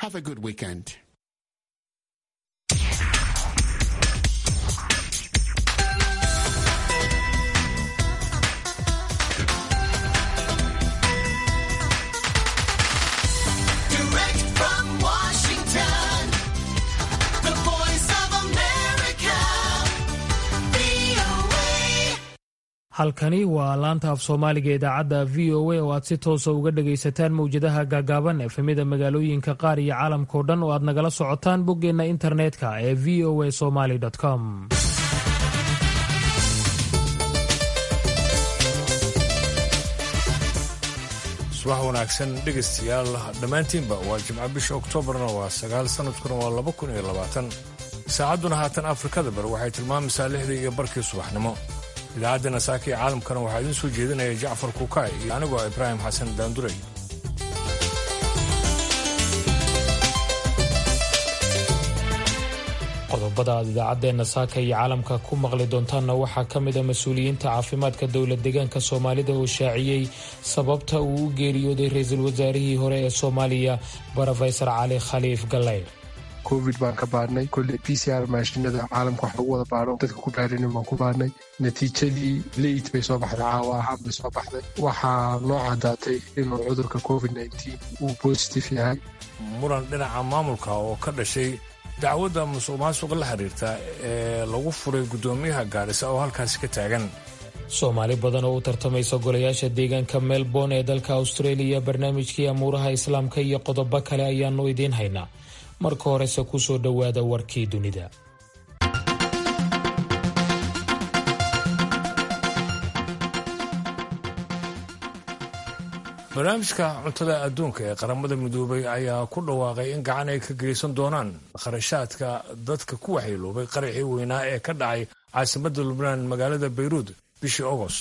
Have a good weekend. Direct from Washington, the voice of America, VOA. halkani waa laanta af soomaaliga idaacadda v o a oo aad si toosa uga dhagaysataan mawjadaha gaagaaban efemida magaalooyinka qaar iyo caalamkao dhan oo aad nagala socotaan boggeenna internetka ee v o a somaly com subax wanaagsan dhegaystayaal dhammaantiinba waa jimco bisha oktoobarna waa sagaal sanadkuna waa laba kun iyo labaatan saacadduna haatan afrikada bar waxay tilmaamaysaa lixdii iyo barkii subaxnimo idaacaddana saaka iyo caalamkana waxaa idiin soo jeedinaya jacfar kukaay iyo anigoo ibraahim xasan daanduray qodobada aad idaacaddeenna saaka iyo caalamka ku maqli doontaanna waxaa ka mid a mas-uuliyiinta caafimaadka dowlad deegaanka soomaalida oo shaaciyey sababta uu u geeriyooday ra-iisul wasaarihii hore ee soomaaliya brofesor cali khaliif galeyr covid baan ka baadhnay kolle p c r maashinada caalamka wax lagu wada baadho dadka ku baarinin baan ku baadhnay natiijadii leit bay soo baxday caawa ahaan bay soo baxday waxaa noo caddaatay inuu cudurka covid uu positive yahay muran dhinaca maamulka oo ka dhashay dacwadda musuq maasuqa la xiriirta ee lagu furay guddoomiyaha gaadhisa oo halkaasi ka taagan soomaali badan oo u tartamaysa golayaasha deegaanka melbourne ee dalka australia barnaamijkii amuuraha islaamka iyo qodobo kale ayaanu idiin haynaa marka horese kusoo dhowaada warkii dunida barnaamijka cuntada adduunka ee qaramada midoobay ayaa ku dhawaaqay in gacan ay ka geysan doonaan kharashaadka dadka ku waxyeeloobay qaraxii weynaa ee ka dhacay caasimadda lubnaan magaalada bayruud bishii agost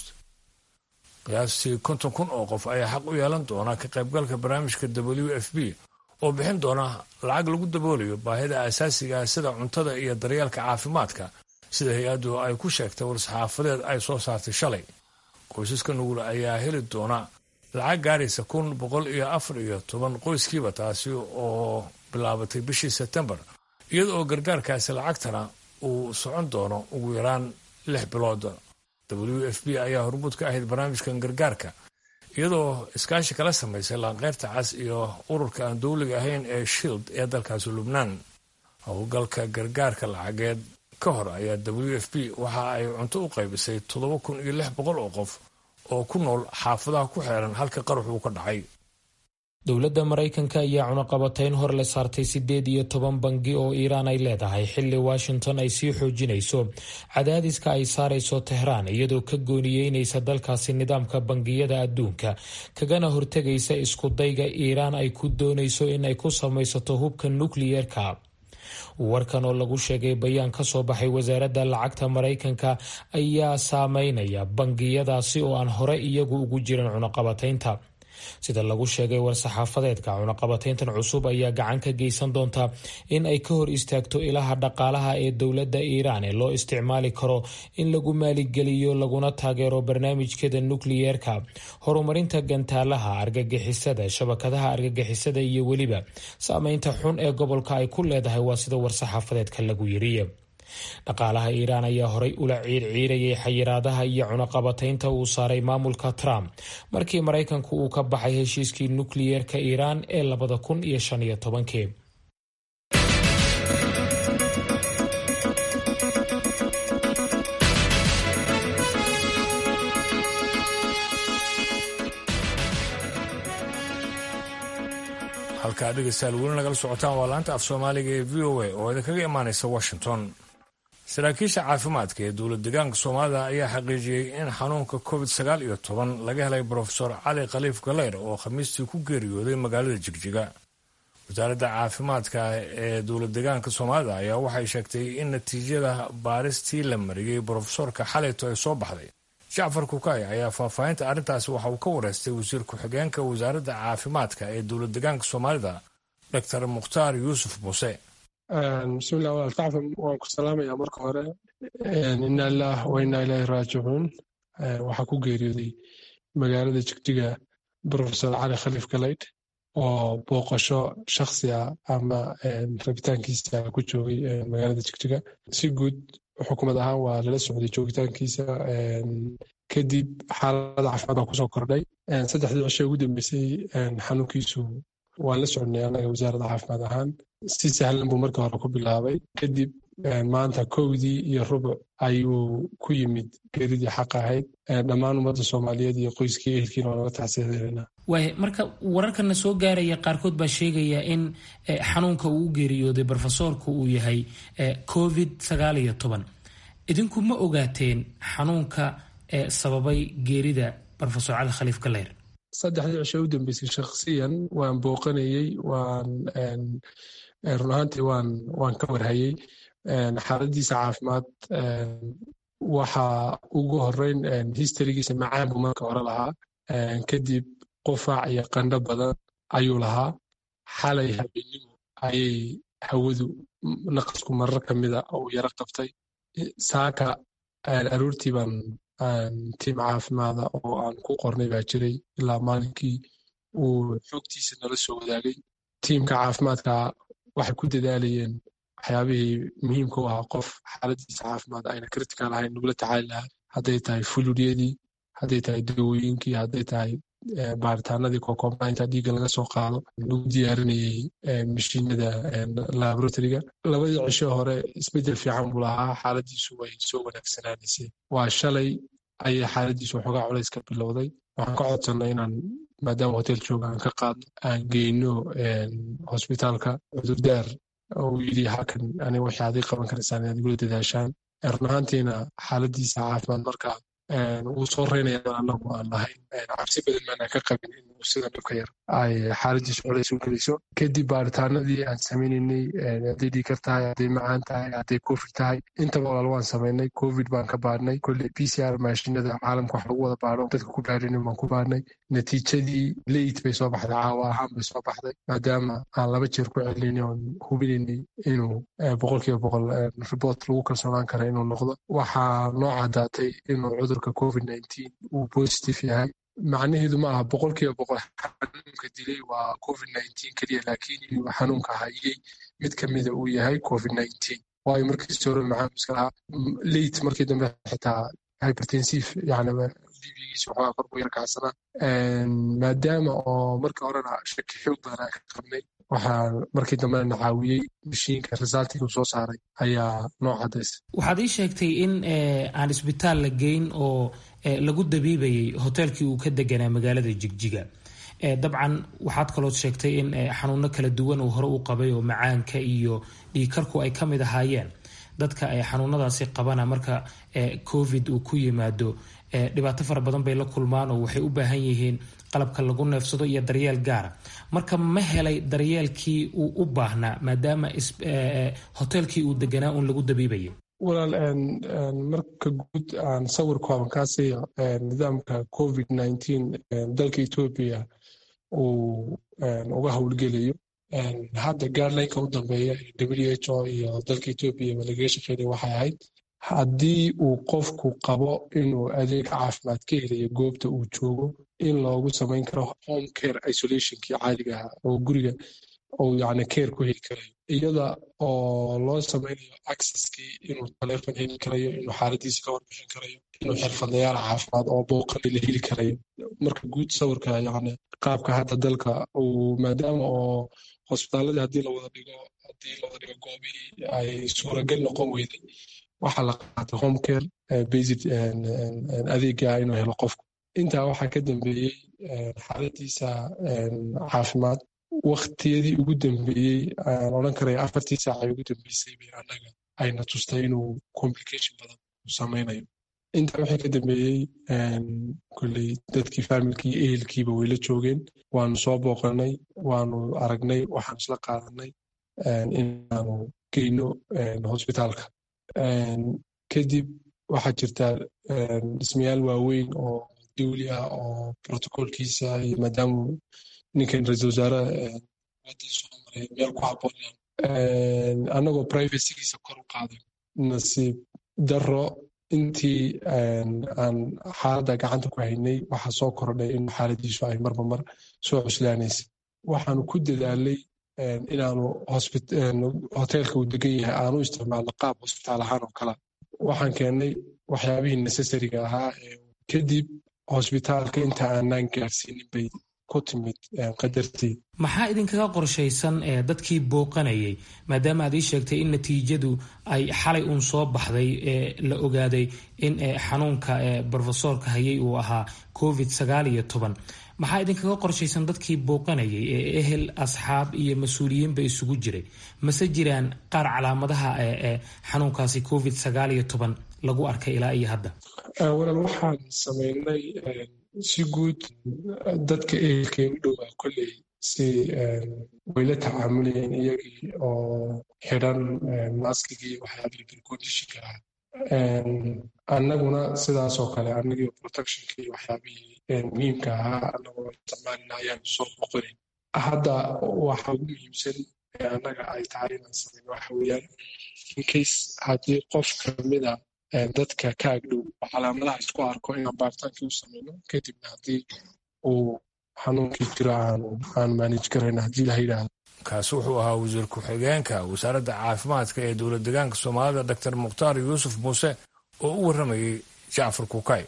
qiyaastii konton kun oo qof ayaa xaq u yeelan doona ka qaybgalka barnaamijka w f b oo bixin doona lacag lagu daboolayo baahida asaasiga ah sida cuntada iyo daryeelka caafimaadka sida hay-addu ay ku sheegtay war-saxaafadeed ay soo saartay shalay qoysaska nugul ayaa heli doona lacag gaaraysa kun boqol iyo afar iyo toban qoyskiiba taasi oo bilaabatay bishii sebtembar iyada oo gargaarkaasi lacagtana uu socon doono ugu yaraan lix bilood w f b ayaa hormuud ka ahayd barnaamijkan gargaarka iyadoo iskaashi kala samaysay laanqeyrta cas iyo ururka aan dowliga ahayn ee shield ee dalkaasi lubnaan howlgalka gargaarka lacageed ka hor ayaa w f b waxa ay cunto u qaybisay toddoba kun iyo lix boqol oo qof oo ku nool xaafadaha ku xeeran halka qarax uu ka dhacay dowladda maraykanka ayaa cunaqabatayn hor le saartay sideed iyo toban bangi oo iiraan ay leedahay xilli washington ay sii xoojinayso cadaadiska ay saarayso tehraan iyadoo ka gooniyeynaysa dalkaasi nidaamka bangiyada adduunka kagana hortegaysa iskudayga iiraan ay ku doonayso in ay ku samaysato hubka nukliyeerka warkan oo lagu sheegay bayaan ka soo baxay wasaaradda lacagta maraykanka ayaa saameynaya bangiyadaasi oo aan hore iyagu ugu jirin cunaqabataynta sida lagu sheegay war-saxaafadeedka cunaqabatayntan cusub ayaa gacan ka geysan doonta in ay ka hor istaagto ilaha dhaqaalaha ee dowladda iiraan ee loo isticmaali karo in lagu maaligeliyo laguna taageero barnaamijkeeda nukliyeerka horumarinta gantaalaha argagixisada shabakadaha argagixisada iyo weliba saameynta xun ee gobolka ay ku leedahay waa sida war-saxaafadeedka lagu yiri dhaqaalaha iiraan ayaa horay ula ciirciirayay xayiraadaha iyo cunaqabataynta uu saaray maamulka trump markii maraykanku uu ka baxay heshiiskii nukliyeerka iiraan ee labada kun iyo shan iyo tobankii halkaa dhegaystayaal weli nagala socotaan waa laanta af soomaaliga ee v o a oo idinkaga imaanaysa washington saraakiisha caafimaadka ee dowlad deegaanka soomaalida ayaa xaqiijiyey in xanuunka covid sagaal iyo toban laga helay brofesor cali khaliif galeyr oo khamiistii ku geeriyooday magaalada jigjiga wasaaradda caafimaadka ee dowlad deegaanka soomaalida ayaa waxay sheegtay in natiijada baaristii la mariyey brofesorka xalayto ay soo baxday jacfar kukaay ayaa faahfaahinta arrintaasi waxa uu ka wareystay wasiir ku-xigeenka wasaaradda caafimaadka ee dowlad deegaanka soomaalida doctor mukhtaar yuusuf muuse bismillah walaal kacfan waan ku salaamayaa marka hore ina ilaah wa inaa ilaahi raajicuun waxaa ku geeriyooday magaalada jigjiga profesor cali khaliif galaydh oo booqasho shaksi ah ama rabitaankiisa ku joogay magaalada jigjiga si guud xukuumad ahaan waa lala socday joogitaankiisa kadib xaalada caafimaad baa kusoo kordhay saddexdii cishe ugu dambeysay xanuunkiisu waan la soconnay annaga wasaaradda caafimaad ahaan si sahlan buu markii hore ku bilaabay kadib maanta kowdii iyo rubuc ayuu ku yimid geeridii xaq ahayd dhammaan ummadda soomaaliyeed iyo qoyskii ehelkiina waa naga tacsiyadeynaa waaya marka wararkana soo gaaraya qaarkood baa sheegaya in xanuunka uu u geeriyooday brofesoorku uu yahay covid sagaal iyo toban idinku ma ogaateen xanuunka sababay geerida brofesor cali khaliif galeyr saddexdii cisho u dambeysay shakhsiyan waan booqanayey waan run ahaantii waan waan ka warhayey xaaladiisa caafimaad waxa ugu horeyn historigiisa macaan buu marka hore lahaa kadib qufaac iyo qandho badan ayuu lahaa xalay habeenimo ayay hawadu naqasku marar ka mida uu yaro qabtay saaka aroortii baan tiim caafimaada oo aan ku qornay baa jiray ilaa maalinkii uu xoogtiisa nala soo wadaagay tiimka caafimaadka waxay ku dadaalayeen waxyaabihii muhiimka u ahaa qof xaaladiisa caafimaad ayna critical ahayn nagula tacaali lahaa hadday tahay fuludyadii hadday tahay dawooyinkii hadday tahay baaritaanadii kokombainta dhiigga laga soo qaado lagu diyaarinayey mashiinada laboratoriga labadii cisho hore isbedel fiican buu lahaa xaaladiisu way soo wanaagsanaanaysay waa shalay ayay xaaladiisu waxoogaa culays ka bilowday waxaan ka codsannay inaan maadaama hotel jooga aan ka qaadno aan geyno hosbitaalka cudurdaar uu yidhi halkan ani waxay adig qaban karaysaan inaad igula dadaashaan run ahaantiina xaaladiisa caafimaad markaa wuu soo reynaya anagu aan lahayn cabsi badan maanaan ka qabin inuu sida dhibka yar ay xaaladiisu culays u geliso kadib baaritaanadii aan sameynaynay hadday dhiikar tahay hadday macaan tahay hadday covid tahay intaba walaal waan samaynay covid baan ka baadhnay kolley p c r maashinada caalamka wax lagu wada baadho dadka ku baarinin baan ku baadhnay natiijadii leit bay soo baxday caawa ahaan bay soo baxday maadaama aan laba jeer ku celinay oon hubinaynay inuu boqolkiiba boqol report lagu kalsoonaan kara inuu noqdo waxaa noo caddaatay inuu cudurka covid nineteen uu positive yahay macnaheedu ma aha boqolkiiba boqol xanuunka dilay waa covid nineteen keliya laakiin inuu xanuunka hayay mid ka mida uu yahay covid nineteen waayo markiisi hore maxaamuska lahaa leit markii dambe xitaa hypertensive yani libigiisa waxoogaa kor buu yar kacsanaa maadaama oo markii horena shaki xoog badan aan ka qabnay waxaa markii dambena na caawiyey mashiinka resultiga uu soo saaray ayaa noo cadays waxaad ii sheegtay in aan isbitaal la geyn oo lagu dabiibayay hoteelkii uu ka deganaa magaalada jigjiga dabcan waxaad kaloo sheegtay in xanuuno kala duwan uu hore u qabay oo macaanka iyo dhiikarku ay ka mid ahaayeen dadka xanuunadaasi qabana marka covid uu ku yimaado dhibaato fara badan bay la kulmaan oo waxay u baahan yihiin qalabka lagu neefsado iyo daryeel gaara marka ma helay daryeelkii uu u baahnaa maadaama hoteelkii uu deganaa uun lagu dabiibayay walaal marka guud aan sawir kooban kaa siiyo nidaamka covid nineteen dalka etoobiya uu uga howlgelayo hadda gaarlineka u dambeeya w h o iyo dalka etoobiya lagaga shaqeynaya waxay ahayd haddii uu qofku qabo inuu adeeg caafimaad ka helayo goobta uu joogo in loogu samayn karo home care isolationkii caadiga ahaa oo guriga uu yani care ku heli karayo iyada oo loo samaynayo accesskii inuu taleefon heli karayo inuu xaaladiisa ka warbixin karayo inuu xirfadlayaal caafimaad oo booqani la heli karayo marka guud sawirka yani qaabka hadda dalka uu maadaama oo hosbitaaladii haddii lawada dhigo haddii lawada dhigo goobihii ay suuragal noqon weyday waxaa la qaatay home care basic adeega inuu helo qofku intaa waxaa ka dambeeyey xaaladiisa caafimaad waktiyadii ugu dambeeyey aan odhan karaya afartii saacay ugu dambeysay bay annaga ayna tustay inuu complication badan u samaynayo intaa waxay ka dambeeyey kolley dadkii faamilkii ehelkiiba wayla joogeen waanu soo booqanay waanu aragnay waxaan isla qaadanay inaanu geyno hosbitaalka kadib waxaa jirta dhismayaal waaweyn oo dawli ah oo protocolkiisa iyo maadaama ninkan ra-isul wasaare wadan soo maray meel ku habboon annagoo privacygiisa kor u qaaday nasiib daro intii aan xaaladda gacanta ku haynay waxaa soo kordhay in xaaladiisu ay marba mar soo cuslaanaysay waxaanu ku dadaalay inaanu hoteelka uu degan yahay aanu isticmaalno qaab hosbitaal ahaan oo kale waxaan keennay waxyaabihii necessariga ahaa kadib hosbitaalka inta aanaan gaarsiinin bay ku timid qadartii maxaa idinkaga qorshaysan dadkii booqanayay maadaama aad ii sheegtay in natiijadu ay xalay uun soo baxday ee la ogaaday in xanuunka brofesoorka hayay uu ahaa covid sagaal iyo toban maxaa idinkaga qorshaysan dadkii booqanayay ee ehel asxaab iyo mas-uuliyiinba isugu jiray mase jiraan qaar calaamadaha xanuunkaasi covid sagaal iyo toban lagu arkay ilaa iyo hadda walaal waxaan samaynay si guud dadka ehelkay u dhowaa kolley si wayla tacaamulayeen iyagii oo xidhan maaskigii waxyaabihii bilkondishinka ah annaguna sidaasoo kale annagii protectionkii waxyaabihii muhiimka ahaa annagoo isticmaalina ayaanu soo boqonin hadda waxa ugu muhiimsan ee annaga ay tahay inaan samayn waxa weeyaan incase haddii qof kamida dadka ka agdhow oo calaamadaha isku arko inaan baaritaankii u samayno kadibna haddii uu xanuunkii jiro aan maanij garayna haddii la yidhaahdo kaasi wuxuu ahaa wasiir ku-xigeenka wasaaradda caafimaadka ee dowlad deegaanka soomaalida doctor mukhtaar yuusuf muuse oo u warramayay jacfar kukay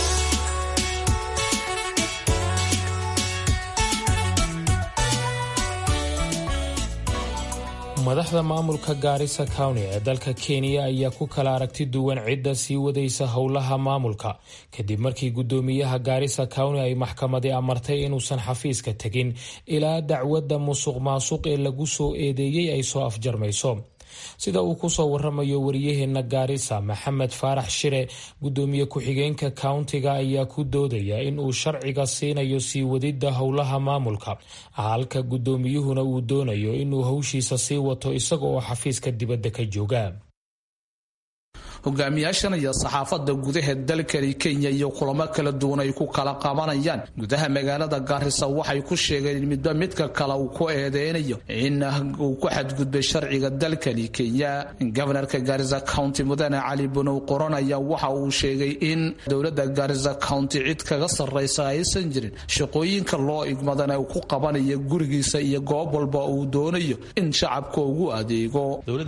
madaxda maamulka gaarisa county ee dalka kenya ayaa ku kala aragti duwan cidda sii wadaysa howlaha maamulka kadib markii gudoomiyaha gaarisa county ay maxkamadi amartay inuusan xafiiska tegin ilaa dacwadda musuq maasuq ee lagu soo eedeeyey ay soo afjarmayso sida uu kusoo waramayo wariyaheena gaarisa maxamed faarax shire gudoomiye ku-xigeenka countiga ayaa ku doodaya in uu sharciga siinayo sii wadidda howlaha maamulka halka gudoomiyuhuna uu doonayo inuu howshiisa sii wato isaga oo xafiiska dibadda ka jooga hogaamiyaashan iyo saxaafadda gudaha dalkani kenya iyo kulamo kala duwan ay ku kala qabanayaan gudaha magaalada gaarisa waxay ku sheegeen in midba midka kale uu ku eedeynayo in uu ku xadgudbay sharciga dalkani kenya gobanarka gaarisa county mudane cali bunow qoranaya waxa uu sheegay in dowladda gaarisa county cid kaga sarraysa aysan jirin shaqooyinka loo igmadana uu ku qabanayo gurigiisa iyo goob walba uu doonayo in shacabka ugu adeego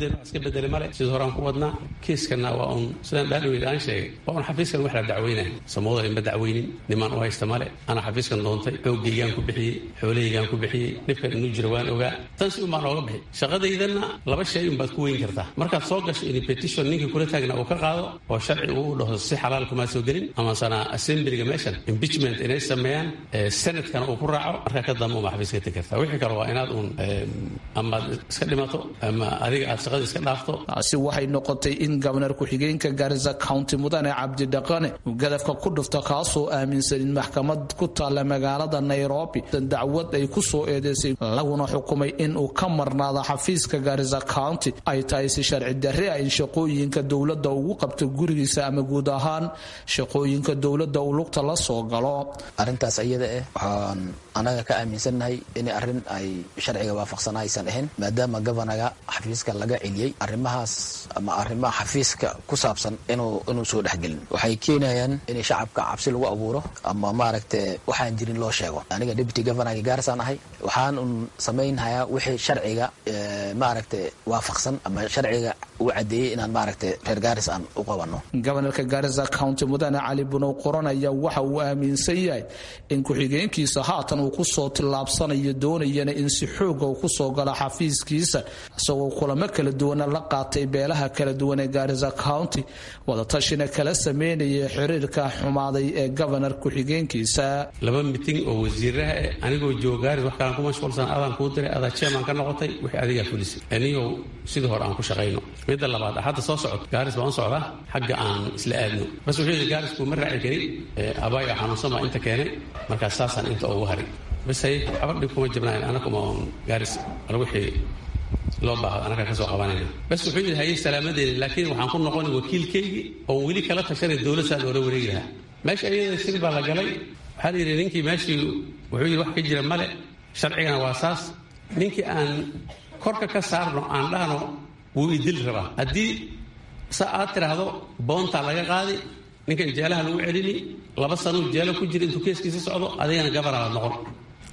un sidaan dhaadhaweyd aan sheegay waa un xafiiskan wax la dacweynaya samooda ima dacweynin nimaan u haysta male ana xafiiskan doontay xoogaygaan ku bixiyey xoolahaygaan ku bixiyey dhibkan inuu jiro waan ogaa tan si unbaan ooga bixi shaqadaydanna laba shay unbaad ku weyn kartaa markaad soo gasho in petition ninkii kula taagna uu ka qaado oo sharci uu dhaho si xalaal kumaa soo gelin amasana assemblyga meeshan impeachment inay sameeyaan senatkana uu ku raaco markaa ka dambe uma xafiiska tegi kartaa wixii kale waa inaad uun amaad iska dhimato ama adiga aad shaqada iska dhaafto taasi waxay noqotay in gobnar ku-xigeenka gaarisa county mudane cabdidhaqane uu gadafka ku dhufto kaasoo aaminsan in maxkamad ku taalla magaalada nairobi dacwad ay ku soo eedeysay laguna xukumay in uu ka marnaado xafiiska gaarisa county ay tahay si sharci darre ah in shaqooyinka dowladda ugu qabto gurigiisa ama guud ahaan shaqooyinka dowladda uu lugta la soo galo arrintaas iyada eh waxaan anaga ka aaminsannahay in arrin ay sharciga waafaqsana aysan ahayn maadaama governaga xafiiska laga celiyey arrimahaas ama arrimaha xafiiska ku saabsan inuu inuu soo dhexgelin waxay keenayaan in shacabka cabsi lagu abuuro ama maaragta waxaan jirin loo sheego aniga deputy governorga gaarisaan ahay waxaan un samaynhayaa wixii sharciga maaragta waafaqsan ama sharciga uu cadeeyey inaan maaragta reer gaaris aan u qabanno gobanarka gaarisa county mudane cali bunow qoranaya waxa uu aaminsan yahay in ku-xigeenkiisa haatan uu kusoo tillaabsanayo doonayana in si xooga uu kusoo galo xafiiskiisa isagoo kulamo kala duwana la qaatay beelaha kala duwan ee gaarisa county wadatashina kala sameynaya xiriirka xumaaday ee gobanar ku-xigeenkiisa laba miting oo wasiiraha eh anigoo jooga gaaris wax kalaan ku mashquulsan adaan kuu diray adaa chairman ka noqotay wixii adigaa fulisay anigow sidii hore aan ku shaqayno midda labaad hadda soo socod gaaris baan u socdaa xagga aan isla aadno bas wuxuu yidhi gaaris kuuma raaci karin abaayo xanuunsan baa inta keenay markaas saasaan inta ugu haray bas hay waxba dhib kuma jibnaayn anakuma on gaaris wixii loo baahdo anaga ka soo qabanayna bas wuxuu yidhi haye salaamadeeda laakiin waxaan ku noqonay wakiilkaygii oon weli kala tashanay dowlad saan oola wareegi lahaa meesha iyada shir baa la galay waxaa la yidhi ninkii meeshii wuxuu yidhi wax ka jira male sharcigana waa saas ninkii aan korka ka saarno aan dhahno wuu idil rabaa haddii sa aad tidhaahdo boontaa laga qaadi ninkan jeelaha lagu celini laba sanuu jeelo ku jira intuu keeskiisa socdo adigana gabanabaad noqon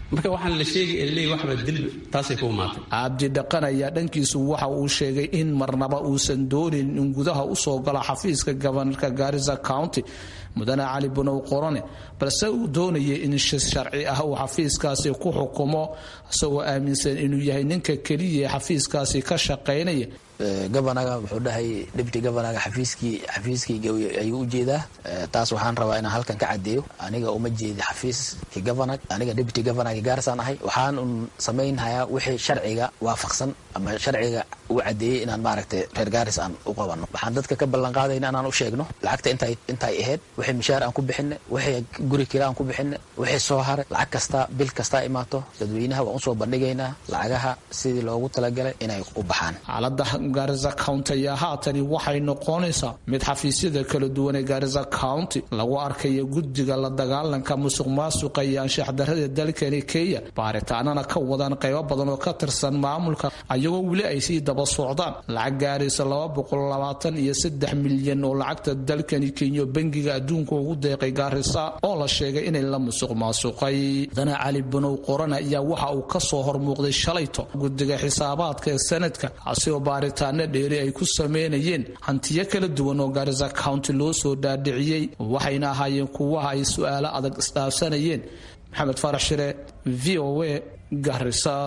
marka waxaan la sheegay ee leey waxba dilba taasay ku imaatay cabdi dhaqan ayaa dhankiisu waxa uu sheegay in marnaba uusan doonin in gudaha usoo galo xafiiska gobanarka gaarisa county mudane cali bunow qorone balse uu doonayay in shis sharci ah uu xafiiskaasi ku xukumo isagoo aaminsan inuu yahay ninka keliya ee xafiiskaasi ka shaqaynaya gabanaga wuxuu dhahay deputy governaga xafiiskii xafiiskayga ayuu u jeedaa taas waxaan rabaa inaan halkan ka cadeeyo aniga uma jeedi xafiiskii governag aniga deputy governaga gaarisaan ahay waxaan un samaynhayaa wixii sharciga waafaqsan ama sharciga uu cadeeyey inaan maaragtay reer gaaris aan u qabano waxaan dadka ka ballan qaadayna inaan u sheegno lacagta intay intay ahayd wixii mishaar aan ku bixinay wixii guri kila aan ku bixinay wixii soo haray lacag kasta bil kastaa imaato dadweynaha waan usoo bandhigaynaa lacagaha sidii loogu talagalay inay u baxaan gaarisa county ayaa haatani waxay noqonaysaa mid xafiisyada kala duwan ee gaarisa county lagu arkayo guddiga la dagaalanka musuq maasuqa iyo anshax darada dalkani kenya baaritaanana ka wadaan qaybo badan oo ka tirsan maamulka ayagoo weli ay sii daba socdaan lacag gaaraysa iyo saddex milyan oo lacagta dalkani kenya bangiga adduunka ugu deeqay gaarisa oo la sheegay inay la musuq maasuqay dana cali banow qoran ayaa waxa uu kasoo hormuuqday shalayto guddiga xisaabaadka ee sanadka asigoo baaritaano dheeri ay ku sameynayeen hantiyo kala duwan oo gaarisa county loo soo dhaadhiciyey waxayna ahaayeen kuwaha ay su-aalo adag isdhaafsanayeen maxamed farax shire v o a garisa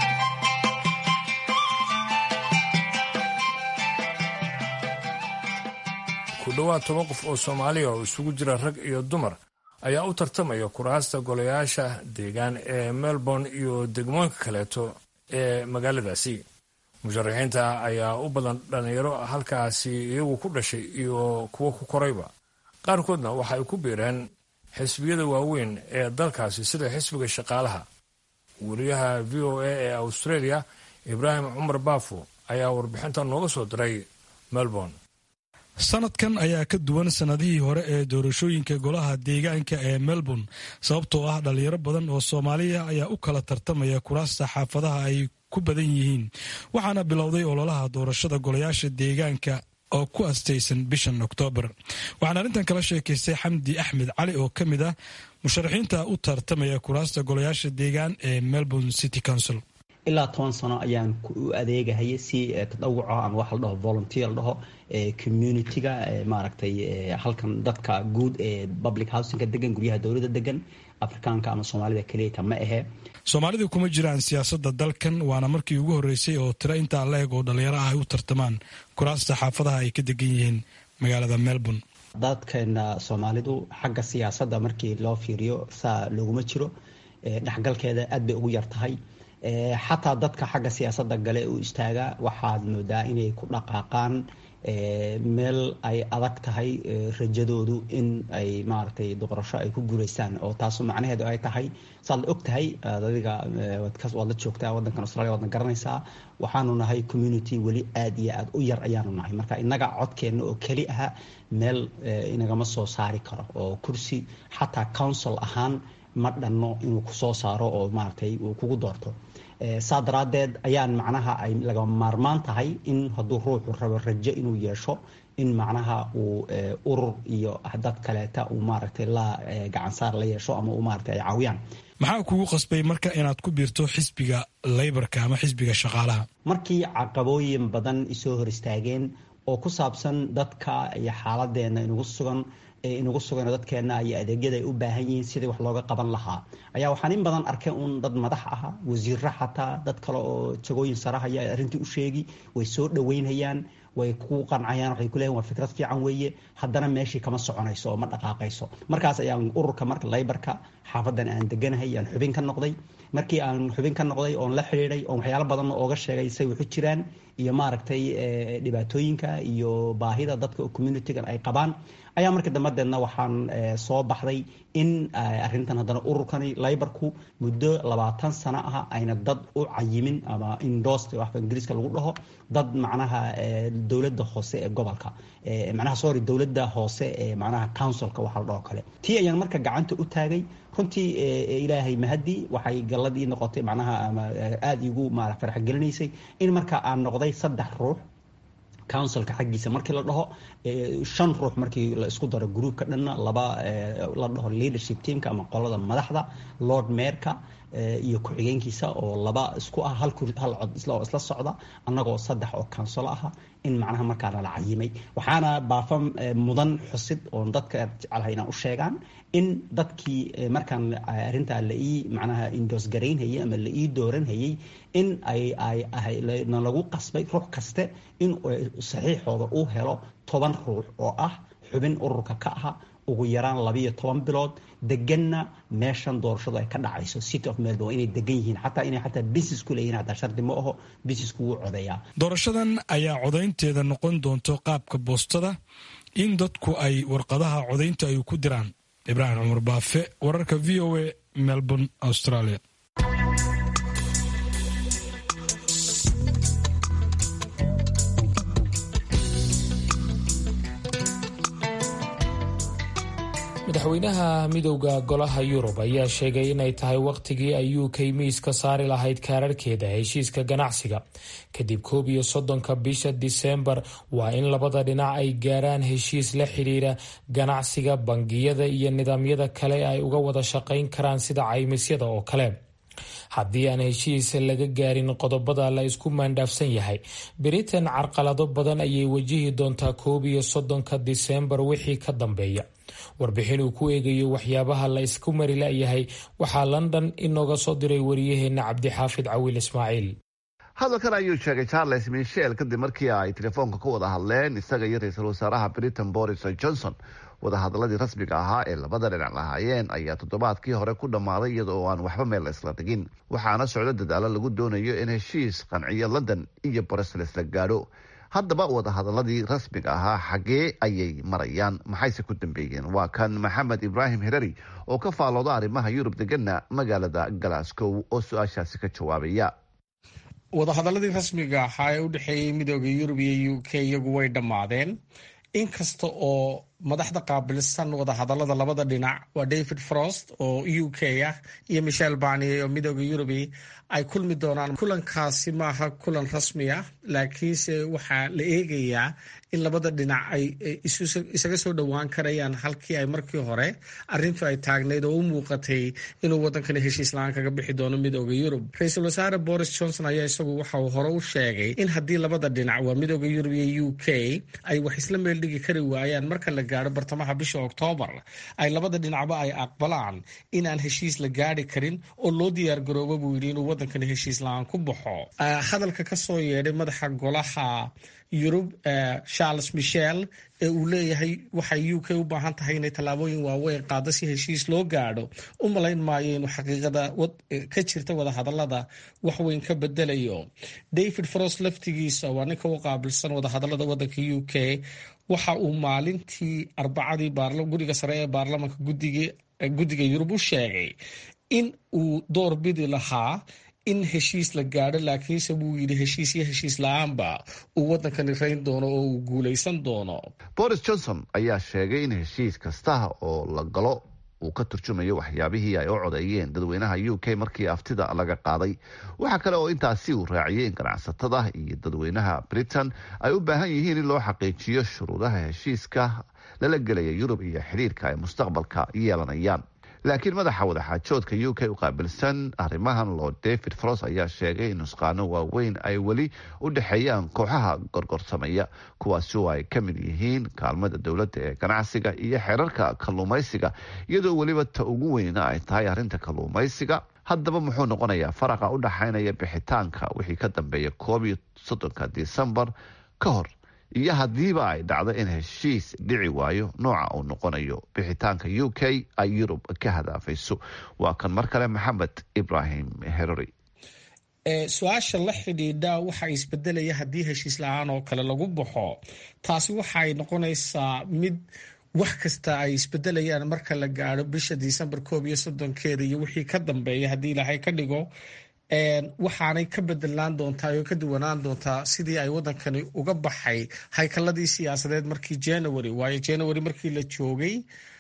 ku dhowaad toban qof oo soomaaliya oo isugu jira rag iyo dumar ayaa u tartamaya kuraasta golayaasha deegaan ee melbourne iyo degmooyinka kaleeto ee magaaladaasi musharaxiinta ayaa u badan dhallinyaro halkaasi iyagu ku dhashay iyo kuwo ku korayba qaarkoodna waxa ay ku biireen xisbiyada waaweyn ee dalkaasi sida xisbiga shaqaalaha wariyaha v o a ee australia ibraahim cumar baafo ayaa warbixinta nooga soo diray melbourne sanadkan ayaa ka duwan sanadihii hore ee doorashooyinka golaha deegaanka ee melbourne sababtoo ah dhalinyaro badan oo soomaaliya ayaa u kala tartamaya kuraasta xaafadaha ay ku badan yihiin waxaana bilowday ololaha doorashada golayaasha deegaanka oo ku astaysan bishan oktoobar waxaan arrintan kala sheekaystay xamdi axmed cali oo ka mid ah musharaxiinta u tartamaya kuraasta golayaasha deegaan ee melbourne city council ilaa toban sano ayaan u adeegahaya si tadawuco ama waxa la dhaho volunteer la dhaho community-ga maaragtay halkan dadka guud ee public housingka degan guryaha dowladda degan afrikaanka ama soomaalida keliyata ma ahe soomaalidu kuma jiraan siyaasadda dalkan waana markii ugu horreysay oo tiro intaa la eg oo dhalinyaro ah ay u tartamaan kuraasta xaafadaha ay ka degan yihiin magaalada melbourne dadkeena soomaalidu xagga siyaasadda markii loo fiiriyo saa looguma jiro dhexgalkeeda aad bay ugu yar tahay xataa dadka xagga siyaasadda gale u istaaga waxaad moodaa inay ku dhaqaaqaan meel ay adag tahay rajadoodu in ay maaragtay doqorasho ay ku guulaystaan oo taasu macnaheedu ay tahay saad la og tahay adiga waad la joogtaa waddankan australia waadna garanaysaa waxaanu nahay community weli aad iyo aad u yar ayaanu nahay marka innaga codkeenna oo keli aha meel inagama soo saari karo oo kursi xataa council ahaan ma dhanno inuu kusoo saaro oo maaragtay uu kugu doorto saa daraaddeed ayaan macnaha ay lagama maarmaan tahay in hadduu ruuxu rabo rajo inuu yeesho in macnaha uu urur iyo dad kaleeta uu maaragtay la gacansaar la yeesho ama uu maaragtay ay caawiyaan maxaa kugu qasbay marka inaad ku biirto xisbiga leybarka ama xisbiga shaqaalaha markii caqabooyin badan isoo hor istaageen oo ku saabsan dadka iyo xaaladeenna inugu sugan inugu sugan dadkeena iyo adeegyada ay u baahan yihiin sidii wax looga qaban lahaa ayaa waxaan in badan arkay uun dad madax aha wasiiro xataa dad kale oo jagooyin sarahaya arrintii u sheegi way soo dhaweynhayaan way ku qancayaan waxay ku leeyihin waa fikrad fiican weeye haddana meeshii kama soconayso oo ma dhaqaaqayso markaas ayaan ururka marka laybarka xaafadan aan deganahay aan xubin ka noqday markii aan xubin ka noqday oon la xidhiiday oon waxyaalo badan ooga sheegay say waxu jiraan iyo maaragtay dhibaatooyinka iyo baahida dadka oo communitygan ay qabaan ayaa markii dambadeedna waxaan soo baxday in arrintan haddana ururkani laybarku muddo labaatan sano ah ayna dad u cayimin ama indost waxka ingiriiska lagu dhaho dad macnaha dowladda hoose ee gobolka macnaha sorry dowladda hoose ee macnaha councilka waxa la dhaho kale tii ayaan marka gacanta u taagay runtii ilaahay mahadi waxay galladii noqotay macnaha ama aada igu maara farxgelinaysay in marka aan noqday saddex ruux councilka xaggiisa markii la dhaho shan ruux markii la isku daro groupka dhanna laba la dhaho leadership teamka ama qolada madaxda lord mayorka iyo ku-xigeenkiisa oo laba isku ah hal cod oo isla socda annagoo saddex oo kansolo ah in macnaha markaana la cayimay waxaana baafa mudan xusid oon dadka jecelahay inaan u sheegaan in dadkii markaan arrintaa la ii macnaha indoos garaynhayay ama la ii dooranhayay in ay ay na lagu qasbay ruux kaste in saxiixooda uu helo toban ruux oo ah xubin ururka ka aha ugu yaraan labiyo toban bilood deganna meeshan doorashadu ay ka dhacayso city of melbourne inay degan yihiin xataa inay xataa business ku leeyihin hataa shardi ma aho businessku wuu codeeyaa doorashadan ayaa codaynteeda noqon doonto qaabka boostada in dadku ay warqadaha codaynta ay ku diraan ibraahim cumar baafe wararka v o a melbourne australia madaxweynaha midowda golaha yurub ayaa sheegay inay tahay wakhtigii ay u k miis ka saari lahayd kaararhkeeda heshiiska ganacsiga kadib koob iyo soddonka bisha diseembar waa in labada dhinac ay gaaraan heshiis la xidhiira ganacsiga bangiyada iyo nidaamyada kale ay uga wada shaqayn karaan sida caymisyada oo kale haddii aan heshiis laga gaarin qodobada la isku maandhaafsan yahay britain carqalado badan ayay wajihi doontaa koob iyo soddonka diseembar wixii ka dambeeya warbixin uu ku eegayo waxyaabaha la isku mari layahay waxaa london inooga soo diray wariyaheena cabdixaafid cawiil ismaaciil hadalkan ayuu sheegay charles michel kadib markii ay telefoonka ku wada hadleen isaga iyo ra-iisul wasaaraha britain boris johnson wadahadaladii rasmiga ahaa ee labada dhinac lahaayeen ayaa toddobaadkii hore ku dhammaaday iyada oo aan waxba meel la isla dhigin waxaana socdo dadaalo lagu doonayo in heshiis qanciyo london iyo brussels la gaadho haddaba wadahadaladii rasmiga ahaa xaggee ayay marayaan maxayse ku dambeeyeen waa kan maxamed ibraahim hereri oo ka faalooda arrimaha yurub degana magaalada glasgow oo su-aashaasi ka jawaabaya wadahadaladii rasmiga ahaa ee u dhexeeyey midooda yurub iyo u k iyagu way dhammaadeen inkasta oo madaxda qaabilsan wadahadalada labada dhinac waa david frost oo u k ah iyo michel barnier oo midooda yurubi ay kulmi doonaan kulankaasi maaha kulan rasmi ah laakiinse waxaa la eegayaa in labada dhinac ay isaga soo dhowaan karayaan halkii ay markii hore arintu ay taagnayd oo u muuqatay inuu wadankani heshiis la-aan kaga bixi doono midooda yurub ra-iisul wasaare boris johnson ayaa isagu waxa uu hore u sheegay in haddii labada dhinac waa midooda yurub iyo u k ay wax isla meeldhigi kari waayaan marka la gaaro bartamaha bisha oktoobar ay labada dhinacba ay aqbalaan in aan heshiis la gaari karin oo loo diyaar garooba buu yidhi inuu wadankani heshiis la-aan ku baxo hadalka kasoo yeedhay madaxa golaha yurub charles michel ee uu leeyahay waxay u k u baahan tahay inay tallaabooyin waaweyn qaado si heshiis loo gaadho u malayn maayo inuu xaqiiqada ka jirta wadahadalada waxweyn ka bedelayo david frost laftigiisa waa ninka u qaabilsan wadahadalada wadanka u k waxa uu maalintii arbacadii guriga sare ee baarlamanka guddiga yurub u sheegay in uu door bidi lahaa in heshiis la gaadho laakiinse wuu yidhi heshiis iyo heshiis la-aanba uu wadankani rayn doono oo uu guulaysan doono boris johnson ayaa sheegay in heshiis kasta oo la galo uu ka turjumayo waxyaabihii ay u codeeyeen dadweynaha u k markii aftida laga qaaday waxaa kale oo intaasi uu raaciyey in ganacsatada iyo dadweynaha britain ay u baahan yihiin in loo xaqiijiyo shuruudaha heshiiska lala gelaya yurub iyo xidhiirka ay mustaqbalka yeelanayaan laakiin madaxa wadaxaajoodka u k u qaabilsan arrimahan lord david frost ayaa sheegay in nusqaano waaweyn ay weli u dhexeeyaan kooxaha gorgorsamaya kuwaasi oo ay ka mid yihiin kaalmada dowladda ee ganacsiga iyo xeerarka kalluumaysiga iyadoo weliba ta ugu weyna ay tahay arrinta kalluumaysiga haddaba muxuu noqonayaa faraqa u dhexaynaya bixitaanka wixii ka dambeeya koob iyo soddonka disembar ka hor iyo haddiiba ay dhacdo in heshiis dhici waayo nooca uu noqonayo bixitaanka u k ay yurub ka hadaafayso waa kan mar kale maxamed ibraahim herori su-aasha la xidhiidha waxa isbedelaya haddii heshiis la-aan oo kale lagu baxo taasi waxay noqonaysaa mid wax kasta ay isbedelayaan marka la gaadho bisha disembar koob iyo soddonkeeda iyo wixii ka dambeeya haddii ilaahay ka dhigo waxaanay ka bedelaan doontaa oo ka duwanaan doontaa sidii ay wadankani uga baxay haykaladii siyaasadeed markii january waayo january markii la joogay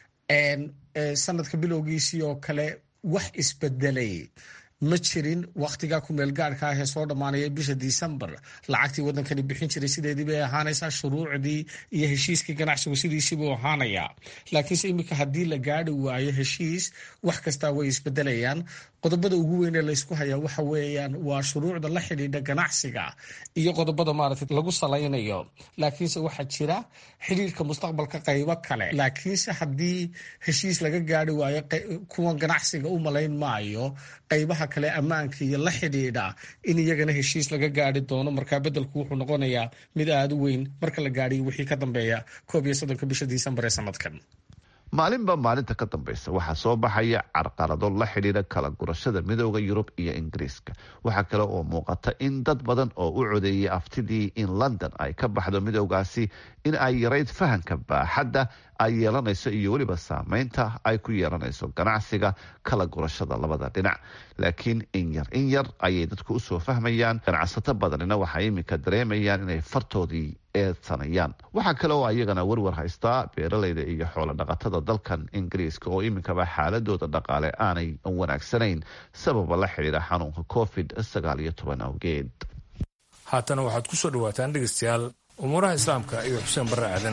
sanadka bilowgiisii oo kale wax isbedelay ma jirin wakhtigaa kumeel gaadhka ah ee soo dhammaanaya bisha december lacagtii wadankani bixin jiray sideedii bay ahaanaysaa shuruucdii iyo heshiiskii ganacsigu sidiisiibuu ahaanayaa laakiinse iminka haddii la gaari waayo heshiis wax kastaa way isbedelayaan qodobada ugu weyn ee laysku hayaa waxa weeyaan waa shuruucda la xidhiidha ganacsiga iyo qodobada maaragtay lagu salaynayo laakiinse waxaa jira xidhiirka mustaqbalka qaybo kale laakiinse haddii heshiis laga gaari waayo kuwa ganacsiga u malayn maayo qaybaha kale ammaanka iyo la xidhiidha in iyagana heshiis laga gaari doono markaa bedelku wuxuu noqonayaa mid aada u weyn marka la gaadhiyo wixii ka dambeeya koob iyo soddonka bisha disembar ee sanadkan maalinba maalinta ka dambaysa waxaa soo baxaya carqalado la xidhiidha kala gurashada midooda yurub iyo ingiriiska waxaa kale oo muuqata in dad badan oo u codeeyay aftidii in london ay ka baxdo midoogaasi in ay yarayd fahanka baaxadda ay yeelanayso iyo weliba saameynta ay ku yeelanayso ganacsiga kala gurashada labada dhinac laakiin in yar in yar ayay dadku usoo fahmayaan ganacsato badanina waxay iminka dareemayaan inay fartoodii eedsanayaan waxaa kale oo iyagana warwar haystaa beeralayda iyo xoolo dhaqatada dalkan ingiriiska oo iminkaba xaaladooda dhaqaale aanay wanaagsanayn sababa la xidhiidha xanuunka covid sagaal iyo toban awgeed haatana waxaad ku soo dhawaataan dhegaystayaal umuuraha islaamka iyo xuseen barre aadan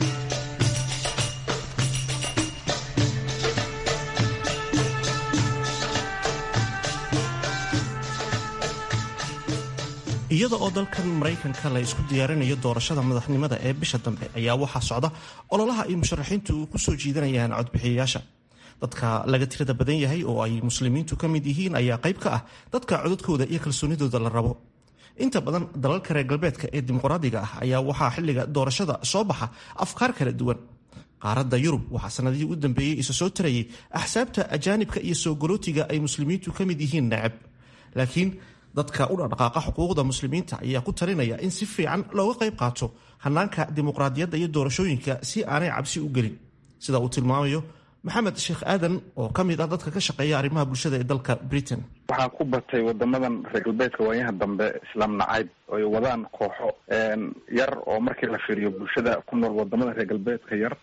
iyada oo dalkan maraykanka la isku diyaarinayo doorashada madaxnimada ee bisha dambe ayaa waxaa socda ololaha ay musharaxiintu ku soo jiidanayaan codbixiyayaasha dadka laga tirada badan yahay oo ay muslimiintu ka mid yihiin ayaa qayb ka ah dadka codadkooda iyo kalsoonidooda la rabo inta badan dalalka reer galbeedka ee dimuqraadiga ah ayaa waxaa xilliga doorashada soo baxa afkaar kala duwan qaaradda yurub waxaa sanadihii u dambeeyey isa soo tarayay axsaabta ajaanibka iyo soo galootiga ay muslimiintu ka mid yihiin necab laakiin dadka u dhaqdhaqaaqa xuquuqda muslimiinta ayaa ku talinaya in si fiican looga qayb qaato hanaanka dimuqraadiyadda iyo doorashooyinka si aanay cabsi u gelin sida uu tilmaamayo maxamed sheekh aadan oo ka mid ah dadka ka shaqeeya arrimaha bulshada ee dalka britain waxaa ku batay wadamadan reer galbeedka waayaha dambe islaam nacayb ay wadaan kooxo yar oo markii la fiiriyo bulshada ku nool wadamada reer galbeedka yar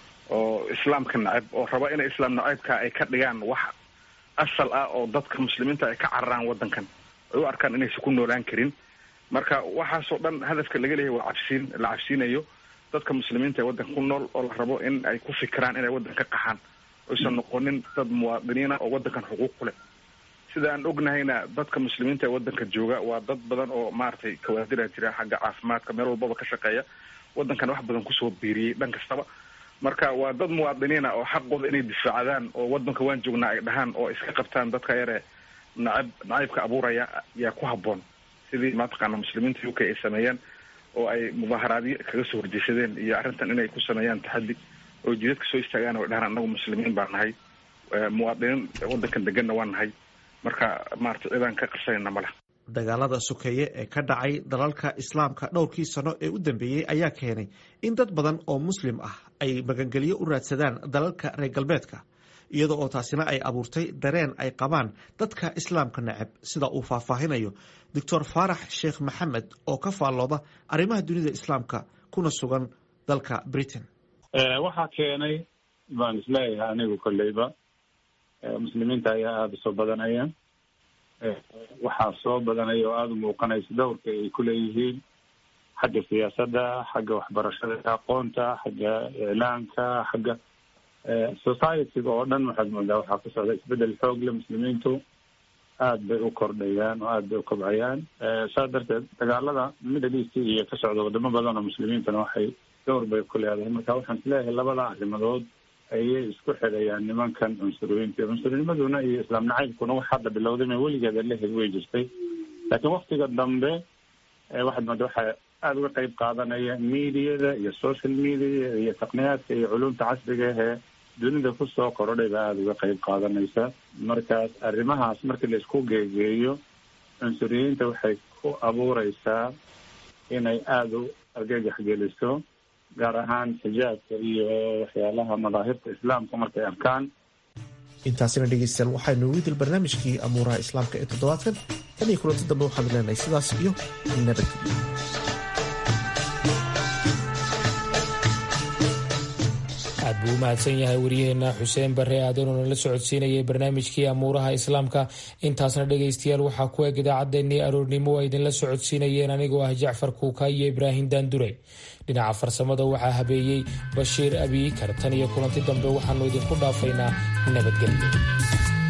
oo islaamka nacayb oo raba inay islaam nacaybka ay ka dhigaan wax asal ah oo dadka muslimiinta ay ka cararaan wadankan ay u arkaan inaysan ku noolaan karin marka waxaasoo dhan hadafka laga leeyahay waa cabsiin la cabsiinayo dadka muslimiinta ee waddanka ku nool oo la rabo in ay ku fikiraan inay waddan ka qaxaan oysan noqonin dad muwaadiniina oo waddankan xuquuq ku leh sida aan ognahayna dadka muslimiinta ee waddanka jooga waa dad badan oo maaragtay kawaadira jira xagga caafimaadka meel walbaba ka shaqeeya waddankan wax badan kusoo biiriyey dhan kastaba marka waa dad muwaadiniina oo xaqooda inay difaacdaan oo waddanka waan joognaa ay dhahaan oo iska qabtaan dadka yare nacab nacaybka abuuraya yaa ku habboon sidii mataqaana muslimiinta u k ay sameeyeen oo ay mudaaharaadyo kaga soo horjeesadeen iyo arrintan inay ku sameeyaan taxaddi oo jidadka soo istaagaan oo dhahaan annagu muslimiin baa nahay muwaadiniin waddankan deganna waa nahay marka maarata cidaan ka qarsanayna ma leh dagaalada sokeeye ee ka dhacay dalalka islaamka dhowrkii sano ee u dambeeyey ayaa keenay in dad badan oo muslim ah ay magangelyo u raadsadaan dalalka reer galbeedka iyada oo taasina ay abuurtay dareen ay qabaan dadka islaamka neceb sida uu faahfaahinayo doctor faarax sheekh maxamed oo ka faallooda arrimaha dunida islaamka kuna sugan dalka britain waxaa keenay baan isleeyahay anigu kolleyba muslimiinta ayaa aada usoo badanaya waxaa soo badanaya oo aada u muuqanaysa dowrka ay ku leeyihiin xagga siyaasadda xagga waxbarashada aqoonta xagga iclaanka xagga societyga oo dhan waxaad moodaa waxaa ku socda isbedel xoog le muslimiintu aad bay u kordhayaan oo aad bay u kobcayaan saas darteed dagaalada middle east iyo ka socda wadamo badan oo muslimiintana waxay dowr bay ku leedahay marka waxaan isleeyahay labada arrimadood ayay isku xidhayaan nimankan cunsuriyiinta cunsurnnimaduna iyo islaam nacaybkuna wax hadda bilowday ma weligeeda lehed way jirtay laakiin waktiga dambe waxaad moodaa waxaa aada uga qayb qaadanaya mediada iyo social media iyo taqniyaadka iyo culumta casriga ahee dunida kusoo korodhay baa aada uga qayb qaadanaysa markaas arrimahaas markii la isku geegeeyo cunsuriyiinta waxay ku abuureysaa inay aada u argagax geliso gaar ahaan xijaabka iyo waxyaalaha madaahirta islaamka markay arkaan intaasina dhegeystayaal waxaynu ugu dil barnaamijkii amuuraha islaamka ee toddobaadkan tan iyo kulanti dambe waxaanu leenahay sidaas iyo nabadgelyo aad buu u mahadsan yahay waryaheena xuseen barre aadanuna la socodsiinayay barnaamijkii amuuraha islaamka intaasna dhegaystayaal waxaa ku eg idaacaddeenii aroornimo a idinla socodsiinayeen anigoo ah jacfar kuuka iyo ibraahim daandure dhinaca farsamada waxaa habeeyey bashiir abiikar tan iyo kulanti dambe waxaanu idinku dhaafaynaa nabadgelyo